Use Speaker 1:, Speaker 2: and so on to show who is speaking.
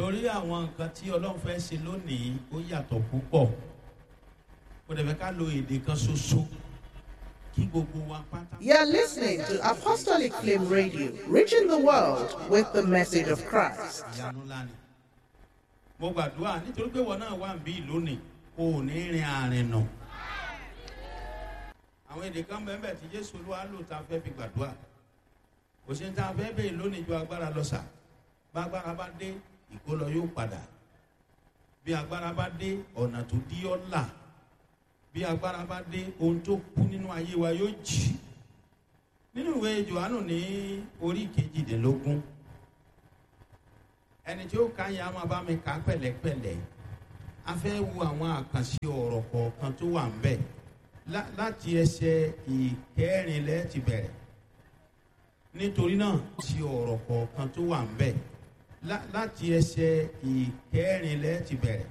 Speaker 1: torí àwọn nǹkan tí ọlọ́run fẹ́ ṣe lónìí ó yàtọ̀ púpọ̀ kò dẹ̀ fẹ́ ká lo èdè kan ṣoṣo kí gbogbo wa pátá.
Speaker 2: You're listening to Apostolic Flame Radio, reaching the world with the message of Christ.
Speaker 1: ìyanu ńlá ni mo gbàdúrà nítorí pé wọn náà wà ń bí lónìí kò ní rin àárín nù àwọn èdè kan bẹ́ẹ̀ bẹ́ẹ̀ tí jésù olúwa lò tá a fẹ́ fi gbàdúrà kò sí ní tá a fẹ́ bẹ́ẹ̀ lónìí ju agbára lọ sà bá agbára bá dé ìkólọ yóò padà bí agbára bá dé ọ̀nà tó dí ọ́ là bí agbára bá dé ohun tó kú nínú ayé wa yóò jì nínú ìwé johannu ní orí kejìdínlógún ẹni tí ó ka yẹn a máa bá mi kà á pẹ̀lẹ́pẹ̀lẹ́ a fẹ́ wo àwọn àkànṣe ọ̀rọ̀ kọ̀ọ̀kan tó wà ń bẹ̀ lá- láti ẹsẹ̀ ìkẹrìnlẹ́ ti bẹ̀rẹ̀ nítorí náà ti ọ̀rọ̀ kọ̀ọ̀kan tó wà ń bẹ̀ lá- láti ẹsẹ̀ ìkẹrìnlẹ́ ti bẹ̀rẹ̀